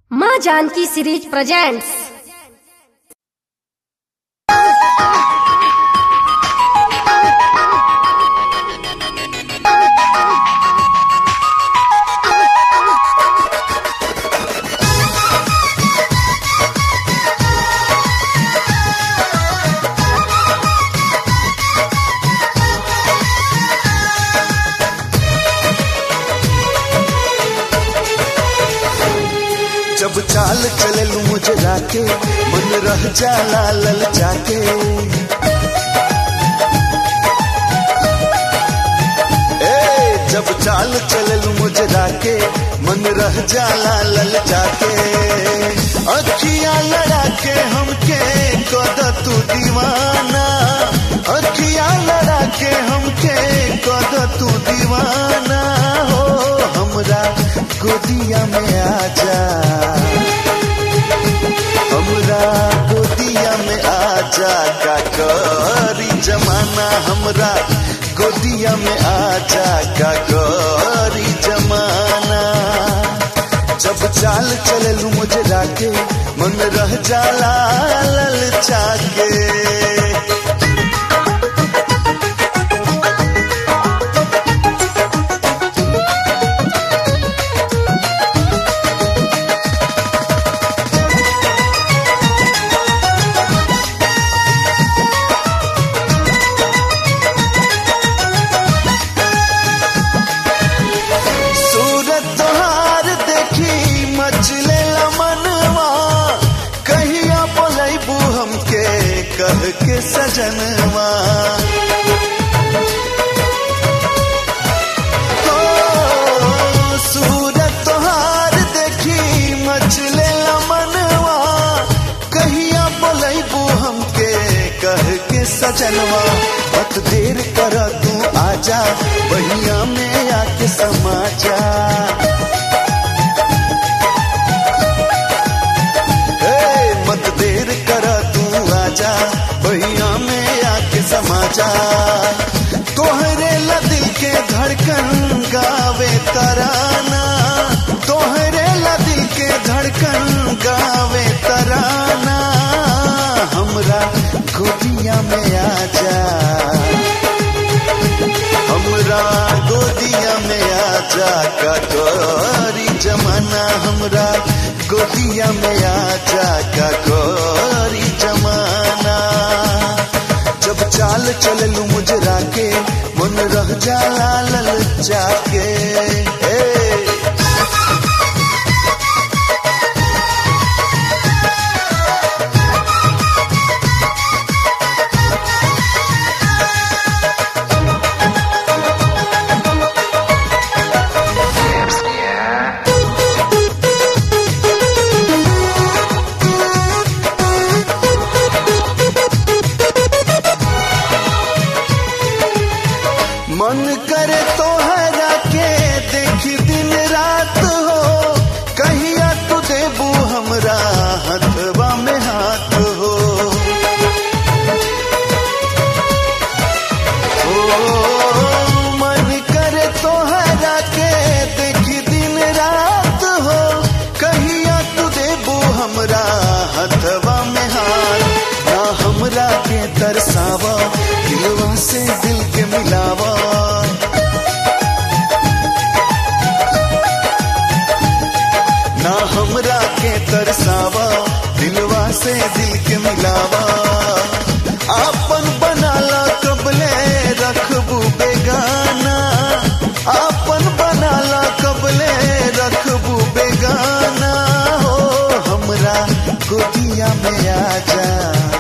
माँ Janaki series presents जब चाल चले लू मुझे राके मन रह जाला लल जाके ए जब चाल चले लू मुझे राके मन रह जाला लल जाके अखियां लड़ा के हमके कद तू दीवाना अखियां लड़ा के हमके कद तू दीवाना हो हमरा गोदिया में आजा हमरा गोदिया में आजा का करी जमाना हमरा गोदिया में आजा का करी जमाना जब चाल चले लू मुझे राके मन रह जाला लल जाके सूरत तोहार देखी मचले मनवा कहिया बोलैबू हमके कह के सजनवा हो, सूरत तोहार देखी मचले मनवा कहिया बोलैबू हमके कह के सजनवा मत देर कर तू आजा बहिया में आके समा जा ए, मत देर कर तू आजा बहिया में आके समा जा तोहरे ला दिल के धड़कन गावे तराना तोहरे ला दिल के धड़कन गावे तराना हमरा गोदिया में आजा हमरा गोदिया में आजा का गोरी जमाना हमरा गोदिया में आजा का गोरी जमाना जब चाल चललू मुझे राके मन रह जाला लल जाके ए, मन करे तोहरा के देखी दिन रात हो कहिया तू देबू हमरा हथवा में हाथ हो ओ, मन करे तोहरा के देखी दिन रात हो कहिया तू देबू हमरा हथवा में हाथ ना हमरा के तरसावा दिलवा से दिल के मिलावा ना हमरा के तरसावा दिलवा से दिल के मिलावा आपन बनाला कबले रखबू बेगाना आपन बनाला कबले रखबू बेगाना हो हमरा गोदिया में आजा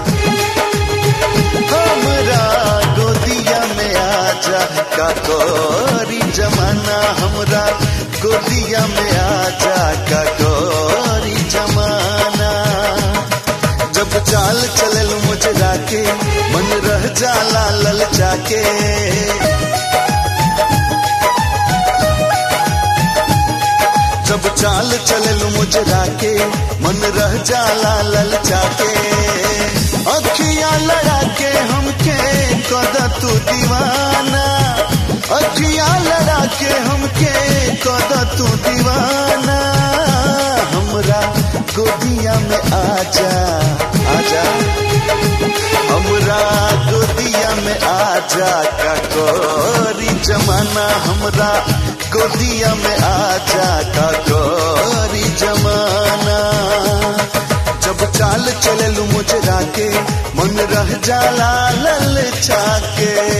हमरा गोदिया में आजा का कोरी जमाना हमरा गोदिया में आजा का कोरी जमाना जब चाल चलल मुझे राके मन रह जाला लल जाके जब चाल चलल मुझे राके मन रह जाला लल जाके अखियां लड़ा के हमके कद तू दीवाना अखियां लड़ा के हमके कद तू दीवाना हम हमरा गोदिया में आजा आजा हमरा गोदिया में आजा का कोरी जमाना हमरा गोदिया में आजा का कोरी जमाना जब चाल चले लू मुझे राके मन रह जाला लल छाके